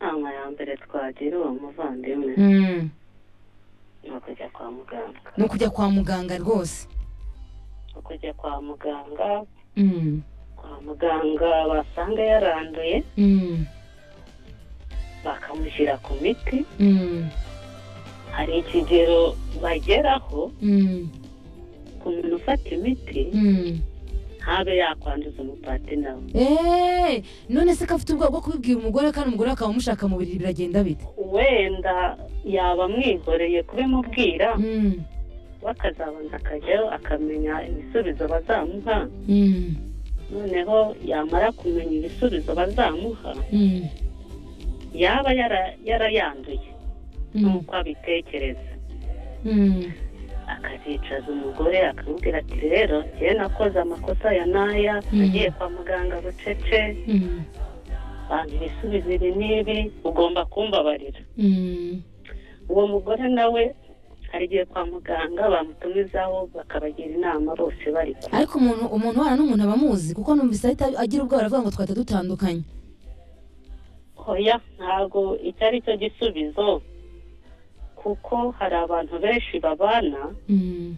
inama ya mbere twagira uwo muvandimwe ni ukujya kwa muganga ni ukujya kwa muganga rwose ni ukujya kwa muganga Mm. kwa muganga basanga yaranduye Mm. bakamushyira ku miti Mm. hari ikigero bageraho Mm. ku muntu ufata imiti Mm. ntabe yakwanduza umupatina we Eh, none se ko afite ubwoba bwo kubibwira umugore kandi umugore akaba amushaka mu buriri biragenda bite wenda yaba amwihoreye kubimubwira Mm. we akazabanza akajyayo akamenya ibisubizo bazamuha Mm. noneho yamara kumenya ibisubizo bazamuha Mm. yaba yara- yarayanduye Mm. nk'uko abitekereza Mm. akazicaza umugore akamubwira ati rero njyewe nakoze amakosa ya n'aya Mm. nagiye kwa muganga bucece Mm. bantu ibisubizo ibi n'ibi ugomba kumbabarira Mm. uwo mugore nawe agiye kwa muganga bamutumizaho bakabagira inama bose bari kumwe ariko umuntu umuntu uhana n'umuntu aba amuzi kuko numvise ahita agira ubwoba aravuga ngo twahita dutandukanye hoya ntabwo icyo ari cyo gisubizo kuko hari abantu benshi babana Mm.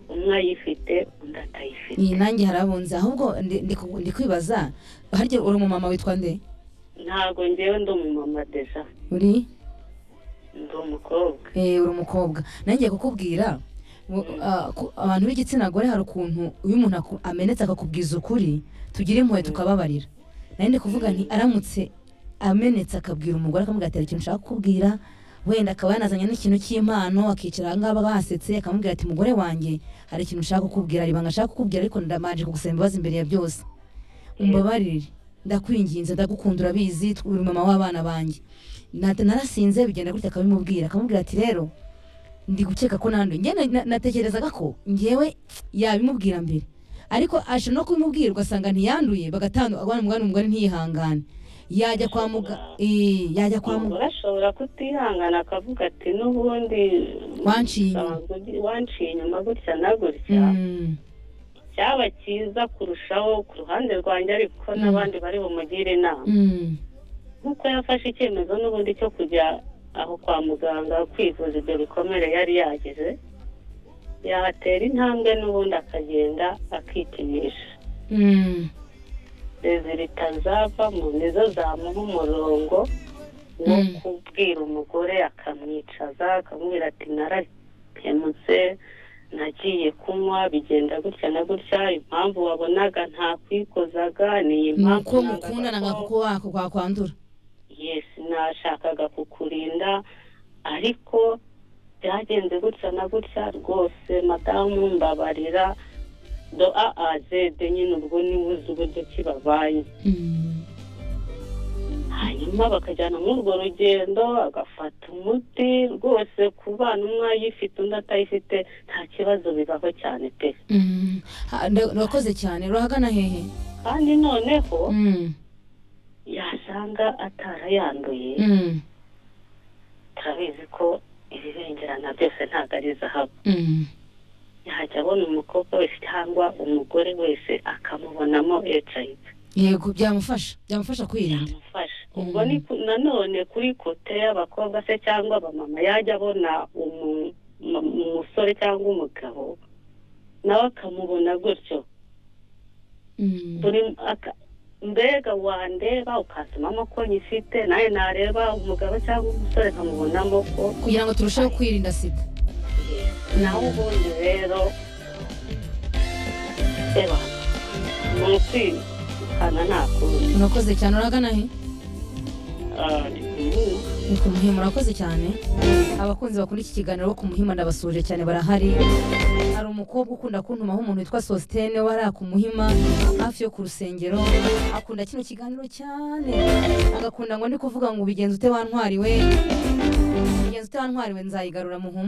umwe ayifite undi atayifite ni nanjye harabunze ahubwo ndi- ndi ku- ndi kwibaza harya uri umumama witwa nde ntabwo ngewe ndi umumama deja uri ndi umukobwa Eh, uri umukobwa nanjye kukubwira wo- ah, ku- abantu b'igitsina gore hari ukuntu iyo umuntu aku- amenetse akakubwiza ukuri tugira impuhwe tukababarira nari ndi kuvuga nti aramutse amenetse akabwira umugore akamubwira ati "Hari ikintu ushaka kukubwira wenda akaba yanazanye n'ikintu cy'impano akicara ahangaba basetse akamubwira ati mugore wanjye hari ikintu ushaka kukubwira hari ibanga nshaka kukubwira ariko ndamanje kugusaba imbabazi imbere ya byose umbabarire ndakwinginze ndagukunda urabizi tw- uri mama w'abana banjye Nata- narasinze bigenda gutya akabimubwira akamubwira ati rero ndi gukeka ko nanduye njyewe na- natekerezaga ko njyewe yabimubwira mbere ariko ashobora no kubimubwira ugasanga ntiyanduye bagatandukana abana umugani umugore ntiyihangane yajya kwa muga eh, yajya kwa muga umugore ashobora kutihangana akavuga ati n'ubundi Wanciye inyuma." nsanzwe ugi- wanciye inyuma gutya na gutya Mm, cyaba cyiza kurushaho ku ruhande rwanjye ariko n'abandi bari bumugire inama mm, nk'uko yafashe icyemezo n'ubundi cyo kujya aho kwa muganga kwivuza ibyo bikomere yari yagize yatera intambwe n'ubundi akagenda akikinisha mm, rezida itazavamo nizo zamuha umurongo wo Mm. kubwira umugore akamwicaza akamubwira ati narahemutse nagiye kunywa bigenda gutya na gutya impamvu wabonaga ntakwikozaga ni iyi ni mpamvu uko mukundanaga nangaga ko- kuko wako kwakwandura yesi nashakaga kukurinda ariko byagenze gutya na gutya rwose madamu mbabarira do a a zede nyine ubwo nibuze uburyo kibabaye Mm, hanyuma bakajyana muri urwo rugendo agafata umuti rwose ku bana umwe ayifite undi atayifite nta kibazo bibaho cyane pe mm. Ha, nda- urakoze cyane urahagana hehe kandi noneho Mm, yasanga atarayanduye mm, turabizi ko ibibengerana byose ntabwo ari zahabu mm. yajya abona umukobwa wese cyangwa umugore wese akamubonamo hiv yego byamufasha byamufasha kwirinda amufasha ubwo ni ku- nanone kuri kote y'abakobwa se cyangwa abamama yajya abona umu- mu- umusore cyangwa umugabo nawe akamubona gutyo Mm, buri aka- mbega wandeba ukansomamo ko nyifite nawe nareba umugabo cyangwa umusore nkamubonamo ko kugira ngo turusheho kwirinda sida nawe ubundi rero reba ni ukwirukana nta kundi urakoze cyane urahagana he Ah, ndi kumubona. ni ku muhima urakoze cyane abakunzi bakunda iki kiganiro bo ku muhima ndabasuje cyane barahari hari umukobwa ukunda kuntumaho umuntu witwa sositene wari ku muhima hafi yo ku rusengero akunda kino kiganiro cyane agakunda ngo ndi kuvuga ngo ubigenza ute wantwariwe ubigenza ute wantwariwe nzayigarura muhumure